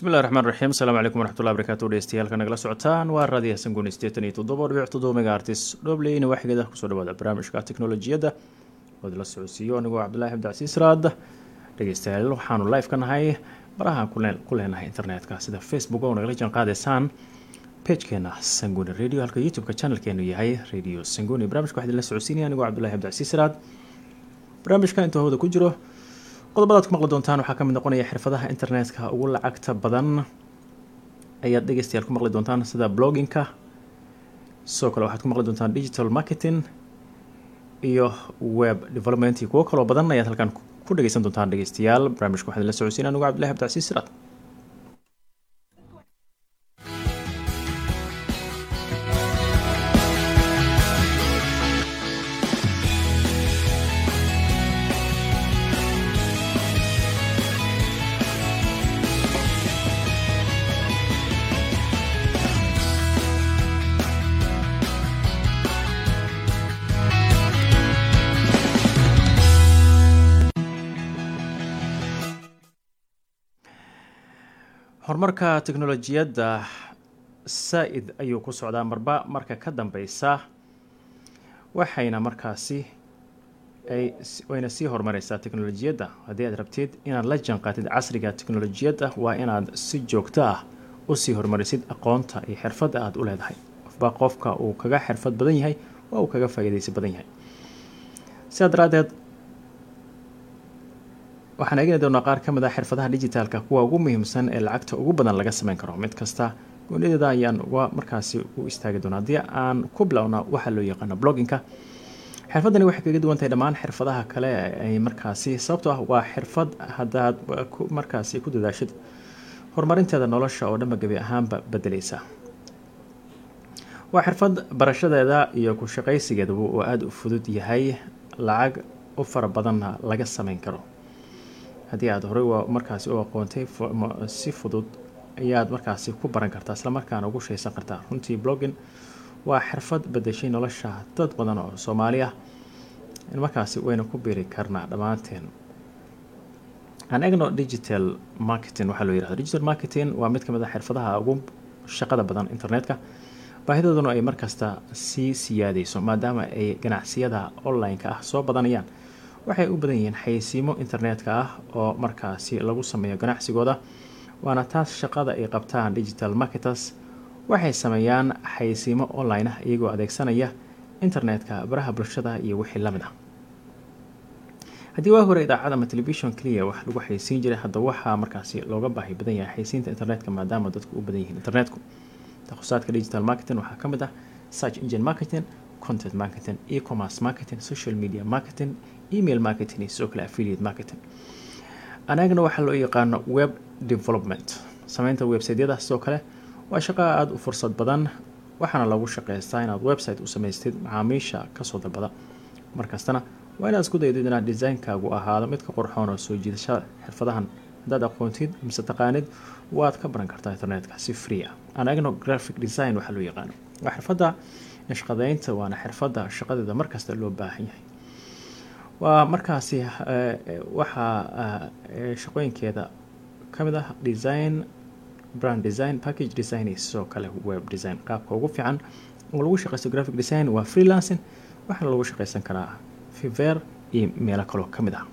bismillahi raxmaan raxiim asalaamu calaykum waraxmatullahi barakaatu dhegeystayaal nagala socotaan waa raadiyaha sanguuni sideetan iyo toddoba dhibic toddoba megaartis dhobleyna waxigeeda kusoo dhawaada barnaamijka teknolojiyadda ood la socodsiiyo anigoo cabdullahi cabdicasiis raad dhegeystayaal waxaanu live ka nahay barahaan ku leenahay internetka sida facebook oo nagala jaan qaadaysaan pagekeena sanguni radio halka youtube-ka channelkeenu yahay radio sanguni barnamijka waxaa idinla socodsiinaya anigoo cabdullahi cabdicasiis raad barnaamijka intuu hawada ku jiro qodobadaad ku maqli doontaan waxaa ka mid noqonaya xirfadaha internetka ugu lacagta badan ayaad dhegeystayaal ku maqli doontaan sida bloggingka sidoo kale waxaad ku maqli doontaan digital marketing iyo web development iyo kuwo kaloo badan ayaad halkan ku dhegeysan doontaan dhegeystayaal barnaamijka waxaa idinla socodsiin anigu cabdillahi abdicasiis siraad horumarka teknolojiyadda saa-id ayuu ku socdaa marba marka ka dambeysa waxayna markaasi ay wayna sii horumareysaa teknolojiyadda haddii aad rabtid inaad la janqaatid casriga teknolojiyadda waa inaad si joogto ah usii horumarisid aqoonta iyo xirfadda aada u leedahay qofba qofka uu kaga xirfad badan yahay waa uu kaga faa-iideysa badan yahay sidaa daraadeed waxaan eegni doonaa qaar ka mid ah xirfadaha digitaalka kuwa ugu muhiimsan ee lacagta ugu badan laga sameyn karo mid kasta goonideeda ayaan uga markaasi u istaagi doonaa haddii aan ku bilowna waxaa loo yaqaano blogginka xirfadani waxay kaga duwan tahay dhammaan xirfadaha kale ay markaasi sababtoo ah waa xirfad haddaad markaasi ku dadaashid horumarinteeda nolosha oo dhanba gebi ahaanba bedeleysa waa xirfad barashadeeda iyo ku shaqaysigeeduba uu aada u fudud yahay lacag u fara badanna laga sameyn karo haddii aada horey waa markaasi u aqoontay si fudud ayaad markaasi ku baran kartaa islamarkaana ugu shaysan kartaa runtii blogging waa xirfad bedeshay nolosha dad badan oo soomaali ah markaasi wayna ku biiri karnaa dhammaanteen aan egno digital marketing waxaa loo yirahda digital marketing waa mid ka mid a xirfadaha ugu shaqada badan internetka baahidooduna ay markasta sii siyaadeyso maadaama ay ganacsiyada online-ka ah soo badanayaan waxay u badan yihiin xayeysiimo internetka ah oo markaasi lagu sameeyo ganacsigooda waana taas shaqada ay qabtaan digital marketers waxay sameeyaan xayeysiimo online ah iyagoo adeegsanaya internetka baraha bulshada iyo wixii lamid ah haddii waa hore idaacad ama telefishon keliya wax lagu xayeysiin jiray hadda waxaa markaasi looga baahi badan yahay xayeysiinta internetka maadaama dadku u badan yihiin internetku takhusaadka digital marketing waxaa ka mid ah search engine marketing content marketing e-commerce marketing social media marketing email marketing iyo sidoo kale affiliate marketing anagana waxaa loo yaqaano web development sameynta websiteyada sidoo kale waa shaqo aada u fursad badan waxaana lagu shaqeystaa inaad website u samaystid macaamiisha kasoo dalbada markastana waa inaad isku daydid inaad designkaagu ahaado mid ka qorxoon oo soo jiidashada xirfadahan haddaad aqoontid mise taqaanid waad ka baran kartaa internetka si free ah anagno graphic design waxaa loo yaqaano waa xirfadda nashqadeynta waana xirfadda shaqadeeda markasta loo baahan yahay waa markaasi waxaa shaqooyinkeeda ka mid ah design brand design package design iyo sidoo kale web design qaabka ugu fiican oo lagu shaqeysto graphic design waa freelancing waxaana lagu shaqeysan karaa fiver iyo meelo kaloo ka mid ah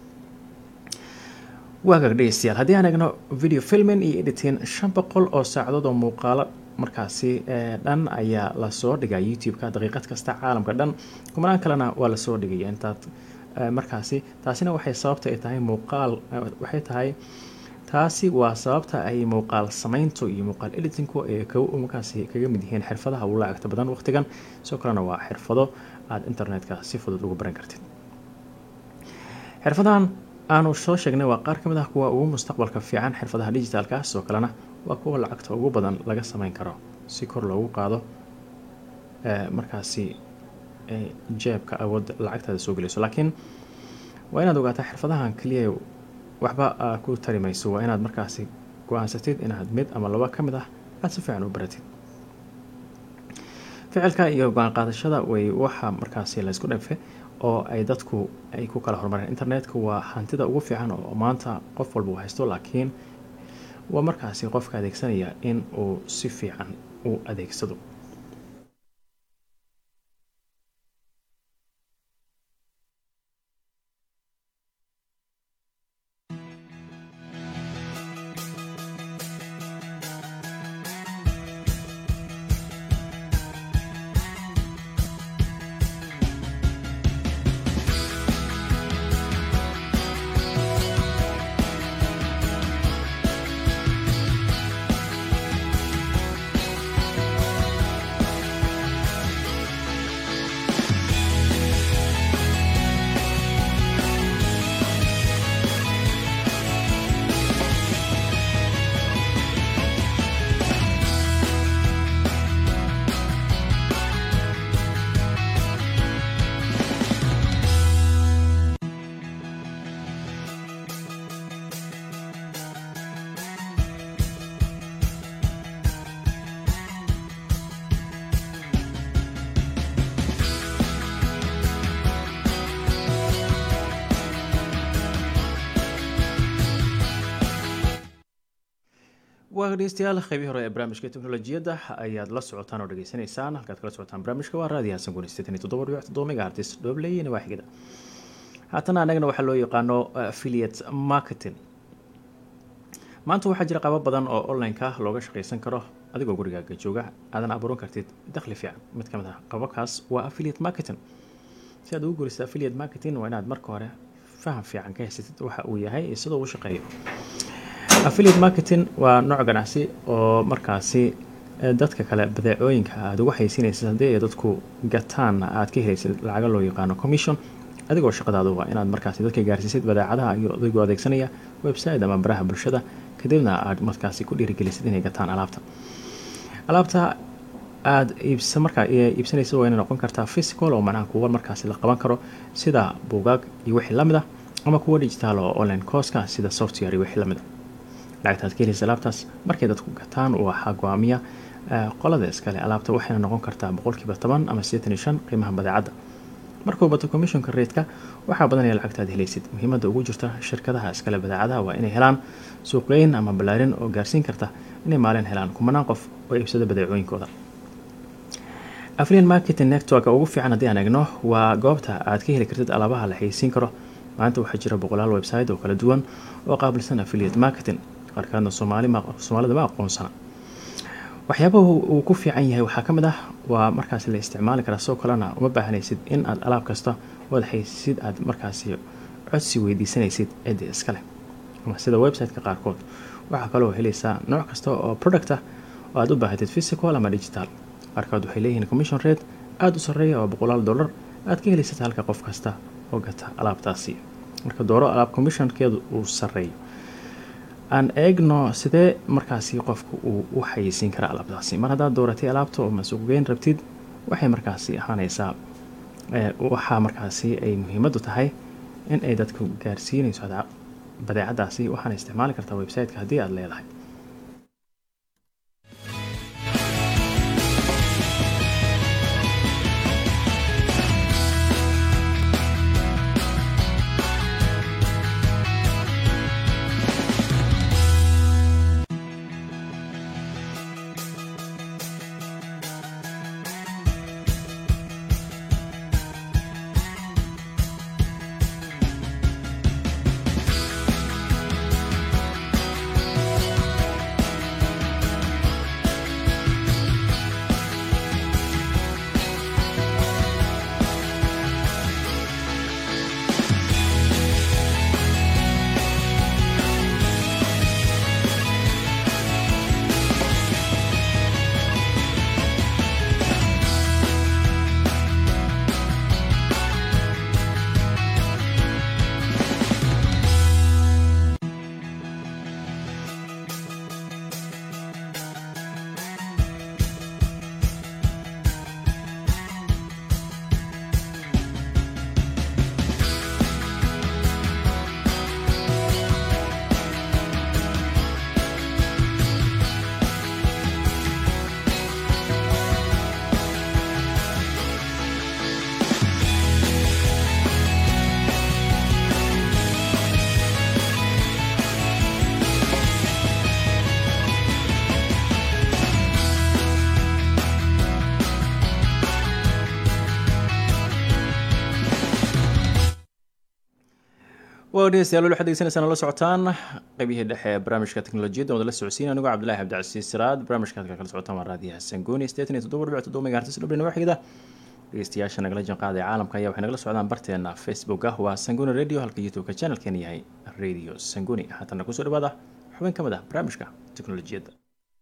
waagaag dhegeystayaal haddii aan eegno video filming iyo editing shan boqol oo saacadood oo muuqaalo markaasi dhan ayaa lasoo dhigaya youtube-ka daqiiqad kasta caalamka dhan kumanaan kalena waa lasoo dhigaya intaad markaasi taasina waxay sababta ay tahay muuqaal waxay tahay taasi waa sababta ay muuqaal sameyntu iyo muuqaal editinku ay markaasi kaga mid yihiin xirfadaha ugu lacagta badan waqtigan sidoo kalena waa xirfado aada internetka si fudud ugu baran kartid xirfadahan aanu soo sheegnay waa qaar ka mid ah kuwa ugu mustaqbalka fiican xirfadaha digitaalka ah sidoo kalena waa kuwa lacagta ugu badan laga sameyn karo si kor loogu qaado markaasi jeebka awood lacagtaada soo gelayso laakiin waa inaad ogaataa xirfadahan keliya waxba ku tari mayso waa inaad markaasi go-aansatid inaad mid ama laba ka mid ah aada si fiican u baratid ficilka iyo go-aan qaadashada way waxa markaasi laysku dhefe oo ay dadku ay ku kala horumareen internetka waa hantida ugu fiican oo maanta qof walba uu haysto laakiin waa markaasi qofka adeegsanaya in uu si fiican u adeegsado waa dhegeystayaal qeybii hore ee barnaamijka teknolojiyadda ayaad la socotaan oo dhegeysanaysaan halkaad kala socotaan barnaamijka waa raadiyo hasan guni sideetan iyo toddoba dhibic toddoba megahertis dhobley iyo nawaaxigada haatana annagana waxaa loo yaqaano affiliate marketing maanta waxaa jira qaabo badan oo online-ka looga shaqaysan karo adigoo gurigaaga jooga aadan abuuran kartid dakhli fiican mid ka mid ah qababkaas waa affiliate marketing si aad ugu guulaysa affiliate marketing waa inaad marka hore faham fiican ka haysatid waxa uu yahay iyo sidoo uu shaqeeyo affiliate marketing waa nooc ganacsi oo markaasi dadka kale badeecooyinka aada ugu xaysiinaysid haddii ay dadku gataan aad ka helaysid lacaga loo yaqaano commission adigoo shaqadaadu waa inaad markaasi dadka gaarsiisid badeecadaha iyo adigoo adeegsanaya website ama baraha bulshada kadibna aad markaasi ku dhiirigelisid inay gataan alaabta alaabta aada iibsa markaa iibsanaysa waa inay noqon kartaa physical oo macnaha kuwa markaasi la qaban karo sida buugaag iyo wixii lamid ah ama kuwa digital oo online coska sida software iyo wixii lamid ah lacagtaad ka helaysa alaabtaas markay dadku gataan waxaa go-aamiya qolada iskale alaabta waxayna noqon kartaa boqolkiiba toban ama sideetan iyo shan qiimaha badeecadda markuu bato commissionka reedka waxaa badanaya lacagtaad helaysid muhiimadda ugu jirta shirkadaha iskale badeecadaha waa inay helaan suuqgeyn ama ballaarin oo gaarsiin karta inay maalin helaan kumanaan qof oo iibsada badeecooyinkooda afrian marketing network ugu fiican haddii aan eegno waa goobta aad ka heli kartid alaabaha la xayeysiin karo maanta waxaa jira boqolaal website oo kala duwan oo qaabilsan affiliate marketing qaarkaadna soomaalida ma aqoonsana waxyaabaha uu ku fiican yahay waxaa ka mid ah waa markaasi la isticmaali karaa soo kalena uma baahanaysid in aad alaab kasta oad xaysid aad markaasi codsi weydiisanaysid ciddi iskaleh ama sida website-ka qaarkood waxaa kaloo helaysaa nooc kasta oo product ah oo aad u baahatid physical ama digital qaarkood waxay leeyihiin commission rate aada u sarreeya oo boqolaal dollar aad ka helaysad halka qof kasta oo gata alaabtaasi marka dooro alaab commissionkeedu uu sarreeyo aan eegno sidee markaasi qofku uu u xayeysiin karaa alaabtaasi mar haddaad dooratay alaabta oo masuuqgeyn rabtid waxay markaasi ahaanaysaa waxaa markaasi ay muhiimaddu tahay in ay dadku gaarsiinayso badeecadaasi waxaana isticmaali kartaa website-ka haddii aada leedahay waa dhegeystayaal wali waxaad degeysanaysaan la socotaan qaybihii dhexe ee barnaamijka teknolojiyadda wada la socodsiin anigoo cabdillahi cabdicasiis siraad barnaamijka halka kala socotaan waa raadiyaha sangooni sideetan iyo toddoba dhibic toddoba megahertis dhablina waxigda dhegeystayaasha nagala janqaaday caalamka ayaa waxay nagala socdaan barteena facebook ah waa sangoni radio halka youtube-ka channelkeena yahay radio sangoni haatana kusoo dhawaada xubin ka mid ah barnaamijka teknolojiyadda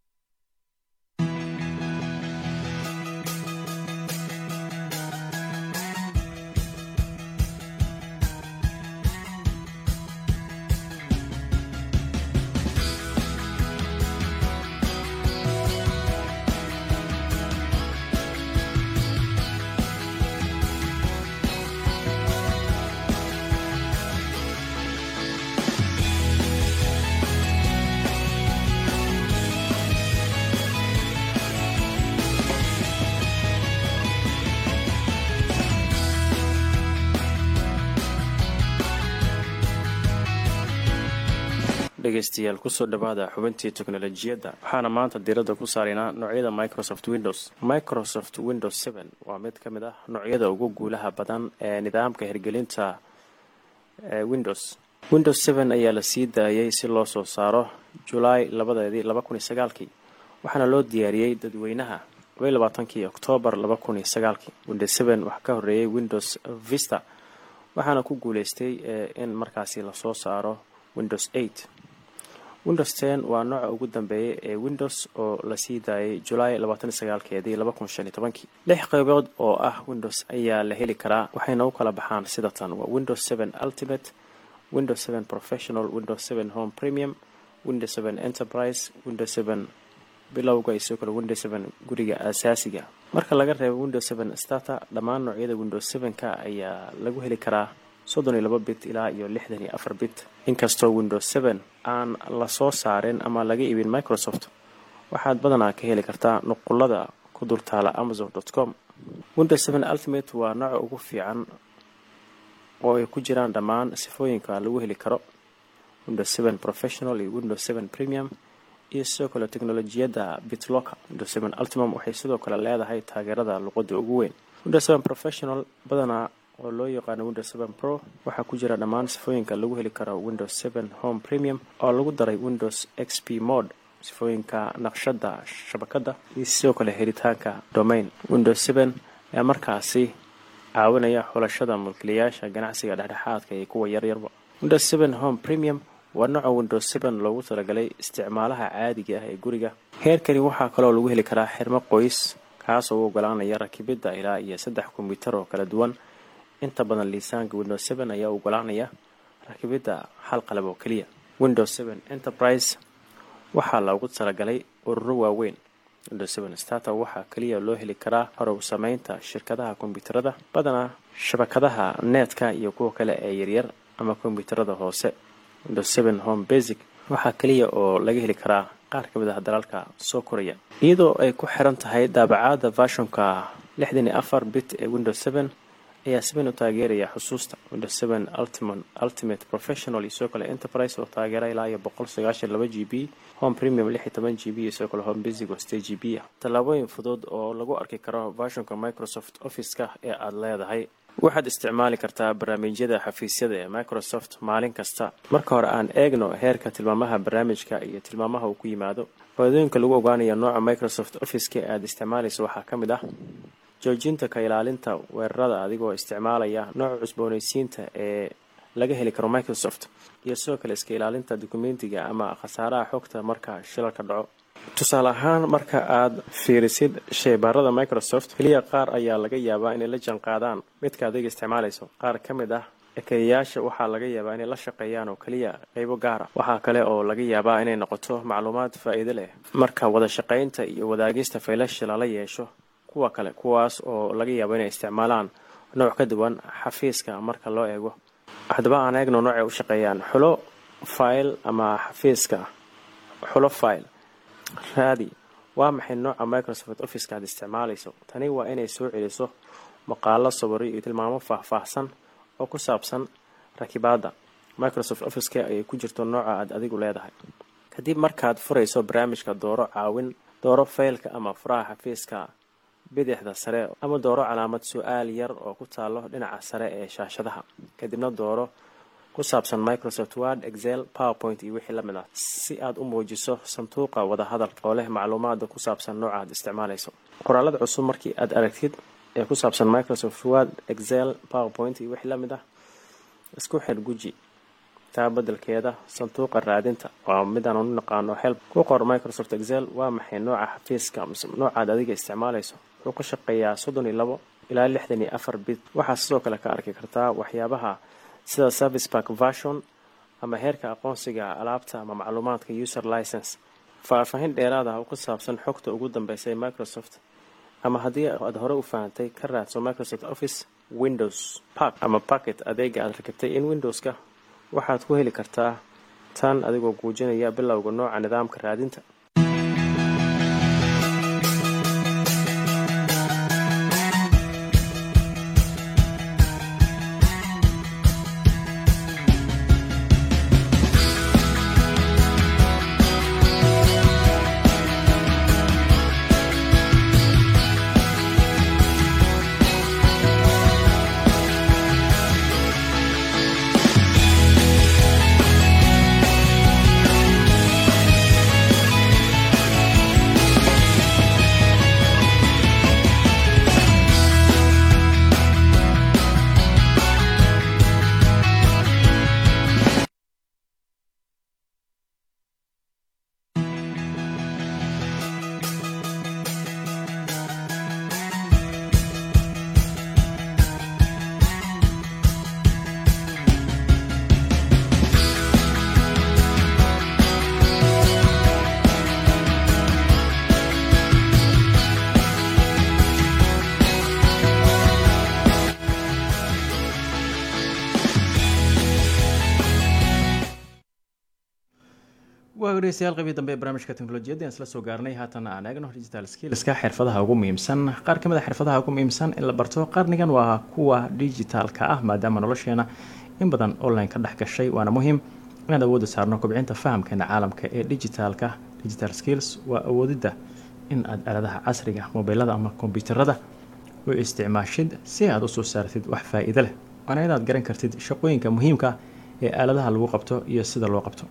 dhegeystayaal kusoo dhawaada xubintii teknolojiyadda waxaana maanta diiradda ku saaraynaa noocyada microsoft windows microsoft windows seven waa mid ka mid ah noocyada ugu guulaha badan ee nidaamka hirgelinta windows windows seven ayaa la sii daayay si loo soo saaro julaay labadeedii laba kun iyo sagaalkii waxaana loo diyaariyey dadweynaha labaiy labaatankii oktoobar laba kun iyo sagaalkii windows seven waxaa ka horreeyay windows vista waxaana ku guuleystay in markaasi lasoo saaro windows eight windows ten waa nooca ugu dambeeyay ee windows oo lasii daayay julaay labaatan sagaalkeedii laba kun shan iyo tobankii lix qaybood oo ah windows ayaa la heli karaa waxayna u kala baxaan sida tan waa windows seven ultimate windows seven professional windows seven home premium windows seven enterprise windows seven bilowga iyo sidoo kale windows seven guriga asaasiga marka laga reebo windows seven starter dhammaan noocyada windows seven-ka ayaa lagu heli karaa soddon iyo laba bit ilaa iyo lixdan iyo afar bit inkastoo windows seven aan lasoo saarin ama laga iibin microsoft waxaad badanaa ka heli kartaa nuqulada ku dultaala amazon dot com windows seven ultimate waa nooca ugu fiican oo ay ku jiraan dhammaan sifooyinka lagu heli karo windows seven professional iyo windows seven premium iyo sidoo kale teknolojiyadda bitlocker windows seven ultimum waxay sidoo kale leedahay taageerada luqada ugu weyn windows seven professional badanaa oo loo yaqaano windows seven pro waxaa ku jira dhammaan sifooyinka lagu heli karo windows seven home premium oo lagu daray windows x p mode sifooyinka naqshada shabakadda iyo sidoo kale helitaanka domain windows seven ayaa markaasi caawinaya xulashada mulkiilayaasha ganacsiga dhexdhexaadka iyo kuwa yaryarba windows seven home premium waa nooca windows seven loogu talagalay isticmaalaha caadiga ah ee guriga heerkani waxaa kaloo lagu heli karaa xirmo qoys kaasoo u ogolaanaya rakibidda ilaa iyo saddex kombyuutar oo kala duwan inta badan liisaanka windows seven ayaa ogolaanaya rakibidda hal qalab oo keliya windows seven enterprise waxaa loogu talagalay ururo waaweyn windows seven starter waxaa keliya loo heli karaa horow sameynta shirkadaha kombyuutarada badanaa shabakadaha neetka iyo kuwa kale ee yaryar ama kombyuutarada hoose windows seven home basic waxaa keliya oo laga heli karaa qaar ka mid ah dalalka soo koraya iyadoo ay ku xiran tahay daabacaada vashonka lixdan iyo afar bit ee windows seven ayaa seven u taageeraya xusuusta windows seven ultimate ultimate professional iyo sidoo kale enterprise oo taageera ilaa iyo boqol sagaashan laba g b home premium lix iyo toban g b iyo sidoo kale home basic oo state g b ah tallaabooyin fudud oo lagu arki karo vashonka microsoft office-ka ee aada leedahay waxaad isticmaali kartaa barnaamijyada xafiisyada ee microsoft maalin kasta marka hore aan eegno heerka tilmaamaha barnaamijka iyo tilmaamaha uu ku yimaado faadooyinka lagu ogaanayo nooca microsoft office-ka ee aada isticmaalayso waxaa ka mid ah joojinta ka ilaalinta weerarada adigoo isticmaalaya nooca cusboonaysiinta ee laga heli karo microsoft iyo sidoo kale iska ilaalinta dukumentiga ama khasaaraha xogta marka shilalka dhaco tusaale ahaan marka aad fiirisid sheybaarada microsoft keliya qaar ayaa laga yaabaa inay la janqaadaan midka adiga isticmaalayso qaar ka mid ah ekeyayaasha waxaa laga yaabaa inay la shaqeeyaan oo keliya qeybo gaara waxaa kale oo laga yaabaa inay noqoto macluumaad faa-iido leh marka wada shaqeynta iyo wadaagista faylasha lala yeesho kuwa kale kuwaas oo laga yaabo inay isticmaalaan nooc ka duwan xafiiska marka loo eego haddaba aan eegno noocay u shaqeeyaan xulo file ama xafiiska xulo file raadi waa maxay nooca microsoft officeka aad isticmaalayso tani waa inay soo celiso maqaalo sawiro iyo tilmaamo faahfaahsan oo ku saabsan rakibaadda microsoft officeka ayay ku jirto nooca aad adigu leedahay kadib markaad furayso barnaamijka dooro caawin dooro faylka ama furaha xafiiska bidixda sare ama dooro calaamad su-aal yar oo ku taalo dhinaca sare ee shaashadaha kadibna dooro ku saabsan microsoft word excel powerpoint iyo wixii lamid ah si aad u muujiso sanduuqa wadahadalka oo leh macluumaada ku saabsan nooca aad isticmaalayso qoraalada cusub markii aad aragtid ee ku saabsan microsoft word excel powerpoint iyo wixii lamid ah isku xir guji taa bedelkeeda sanduuqa raadinta waa midaan u naqaano help ku qor microsoft excel waa maxay nooca xafiiska mise noocaad adiga isticmaalayso wuxuu ka shaqeeyaa soddon iyo labo ilaa lixdan iyo afar bit waxaa sidoo kale ka arki kartaa waxyaabaha sida service park version ama heerka aqoonsiga alaabta ama macluumaadka user license faahfaahin dheeraad ah oo ku saabsan xogta ugu dambeysay microsoft ama haddii aad hore u fahantay ka raadso microsoft office windows park ama packet adeega aad rakibtay in windowska waxaad ku heli kartaa tan adigoo guujinaya bilowga nooca nidaamka raadinta waa dhegeystayaal qaybii dambe ee barnaamijka teknolojiyadda aan isla soo gaarnay haatan aan eegno digital skillska xirfadaha ugu muhiimsan qaar ka mid a xirfadaha ugu muhiimsan in la barto qarnigan waa kuwa digitalka ah maadaama nolosheena in badan online ka dhex gashay waana muhiim inaan awoodda saarno kobcinta fahamkeena caalamka ee digitalka digital skills waa awoodidda in aad aaladaha casriga mobilada ama kombyuutarada u isticmaashid si aad usoo saartid wax faa-iido leh waana inaad garan kartid shaqooyinka muhiimka ee aaladaha lagu qabto iyo sida loo qabto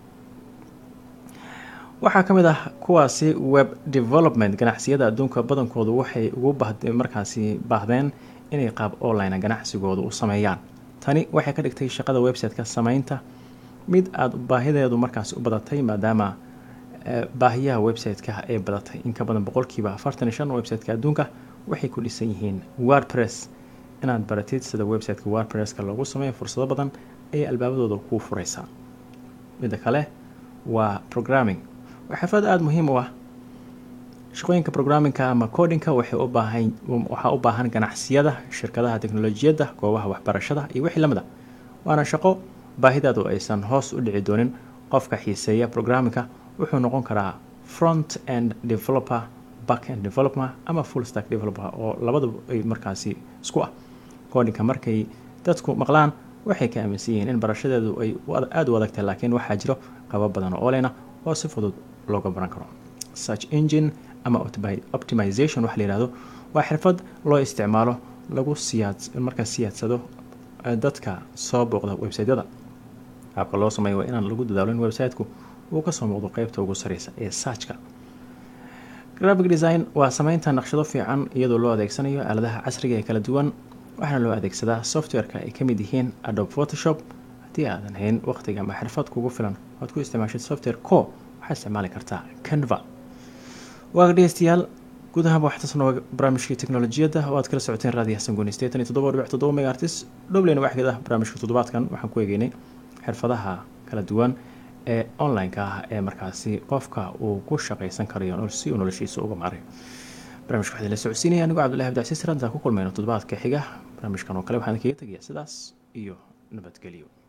waxaa ka mid ah kuwaasi web development ganacsiyada adduunka badankoodu waxay ugu markaasi baahdeen inay qaab online ganacsigooda u sameeyaan tani waxay ka dhigtay shaqada website-ka sameynta mid aada baahideedu markaasi u badatay maadaama baahiyaha website-ka ay badatay in ka badan boqolkiiba afartan iyo shan website-ka adduunka waxay ku dhisan yihiin wordpress inaad baratid sida website-ka wordpresska loogu sameeyo fursado badan ayay albaabadooda kuu fureysaa midda kale waa programming waa xirfad aada muhiim u ah shaqooyinka programmingka ama codinka waxay u baahan waxaa u baahan ganacsiyada shirkadaha teknolojiyadda goobaha waxbarashada iyo wixii lamid a waana shaqo baahidaadu aysan hoos u dhici doonin qofka xiiseeya programmingka wuxuu noqon karaa front end developer back end developer ama full stack developer oo labadaba ay markaasi isku ah codinka markay dadku maqlaan waxay ka aaminsan yihiin in barashadeedu ay aada u adagtahay laakiin waxaa jiro qabo badan oo oleyna oo si fudud looga baran karo search engine ama optimization waxa la yihahdo waa xirfad loo isticmaalo lagu siyaad markaa siyaadsado dadka soo booqda website-yada qaabka loo sameeyo waa inaan lagu dadaalo in website-ku uu kasoo muuqdo qeybta ugu sareysa ee searchka graphic design waa sameynta naqshado fiican iyadoo loo adeegsanayo aaladaha casriga ee kala duwan waxaana loo adeegsadaa software-ka ay kamid yihiin adobe photoshop haddii aadan hayn waqtiga ama xirfad kugu filan oad ku isticmaashid software co waxaad isticmaali kartaa canva waa dhegeystayaal guud ahaanba waxaa tasnoo barnaamijkii teknolojiyadda oo aad kala socoteen raadiyaha sangooni sideetan iyo toddoba dhibic toddoba megaartis dhowleyna waxgeed ah barnaamijka toddobaadkan waxaan ku eegeynay xirfadaha kala duwan ee online-ka ah ee markaasi qofka uu ku shaqaysan karayo si uu noloshiisa uga maaray barnamijka waxaa la socodsiinaya anigoo cabdullahi abdicasiis rantaa ku kulmayno toddobaadka xiga barnaamijkan oo kale waxaan kaga tegaya sidaas iyo nabadgelyo